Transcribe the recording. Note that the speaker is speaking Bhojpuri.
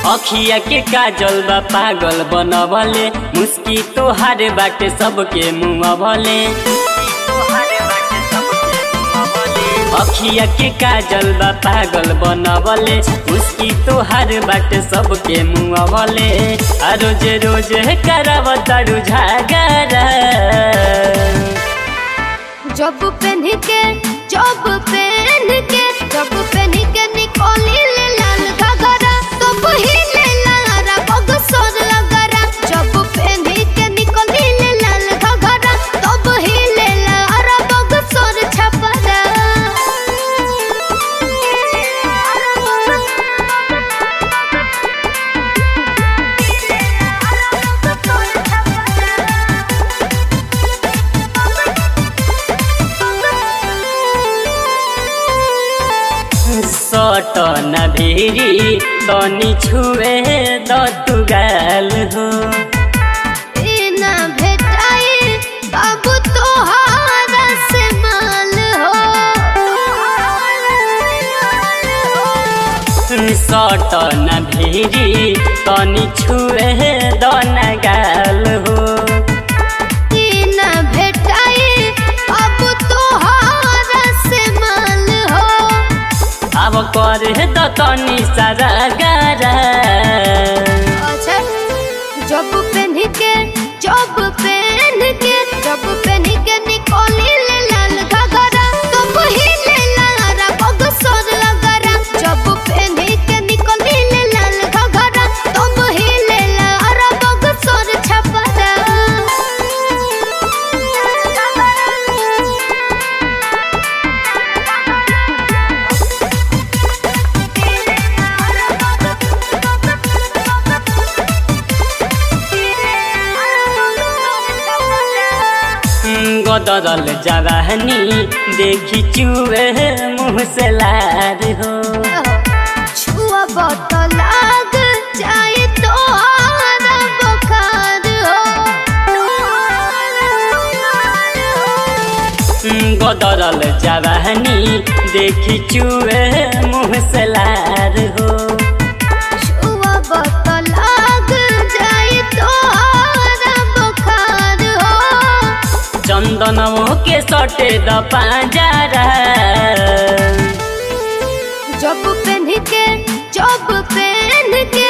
अखिया के काजल बा पागल बनवले मुस्की तोहार बाटे सबके मुँह भले अखिया के काजल बा पागल बनवले मुस्की तोहार बाटे सबके मुँह भले आ रोज रोज कराव तारू झागरा जब पहन के जब पहन के जब पहन के निकोली ले लाल घाघरा तो पहिले लारा बगसर लगरा जब पहन के निकोली ले लाल घाघरा तो पहिले लारा बगसर छपरा सट न भेरी तनी छुए द तू गाल हो बिना भेटाई बाबू तोहारा से माल हो सट न भेरी तनी छुए द न गाल हो बिना भेटाई बाबू तोहारा से माल हो अब करे द तनी सारा गारा अच्छा जब पहन के जब पहन के जब पहन के निकोली ले लाल घाघरा तो पहिले लारा बगसर लगरा जब पहन के निकोली ले लाल घाघरा तो पहिले लारा बगसर छपरा गदरल जवानी देखी चुए मुँह से लार हो छुआ बहुत लाग जाए तो आरा बुखार हो गदरल जवानी देखी चुए मुँह से लार हो छुआ बहुत लाग जाए तो आरा बुखार हो चंदनवो के सटे द पांजरा जब पहन के जब पहन के